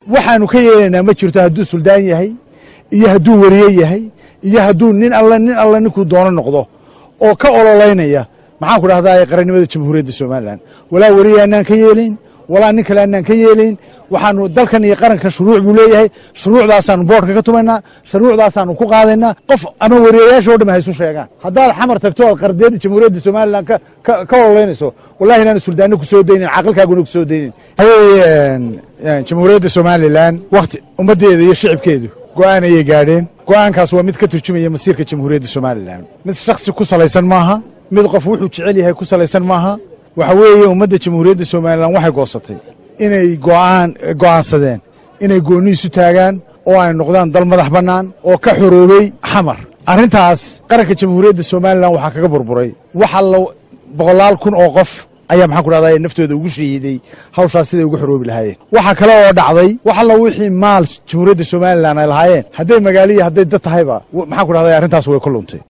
waxaanu ka yeelaynaa ma jirto hadduu suldaan yahay iyo hadduu wariye yahay iyo hadduu nin alle nin alle ninkuu doono noqdo oo ka ololaynaya maxaan ku dhahdaa qarannimada jamhuuriyadda somalilan walaa wariye annaan ka yeelayn walaa nin kale annaan ka yeelayn waxaanu dalkan iyo qarankan shuruuc buu leeyahay shuruucdaasaanu boodhka ka tumaynaa shuruucdaasaanu ku qaadaynaa qof ama wariyayaasha o dham haysu sheegaan haddaad xamar tagto oad qardiyadda jamhuuriyadda somalilan ka ololaynayso wallahi inaanu suldaano ku soo daynin caqilkaaguna ku soo daynin waxaweye jamhuuriyadda somalilan wakti ummaddeeda iyo shicibkeedu go'aan ayay gaadheen go'aankaas waa mid ka turjumaya masiirka jamhuuriyadda somalilan mid shaksi ku salaysan maaha mid qof wuxuu jecel yahay ku salaysan maaha waxa weeye ummadda jamhuuriyadda somalilan waxay goosatay inay go'aan go'aansadeen inay goonni isu taagaan oo ay noqdaan dal madax bannaan oo ka xoroobey xamar arrintaas qaranka jamhuuriyadda somalilan waxaa kaga burburay waxa la boqolaal kun oo qof ayaa maxaan ku dhahdaa naftooda ugu shahiiday hawshaas siday uga xoroobi lahaayeen waxaa kale oo dhacday wax alla wixii maal jamhuuriyadda somalilan ay lahaayeen hadday magaaliya hadday dad tahayba maxaan ku dhahdaa arrintaas way ku luntay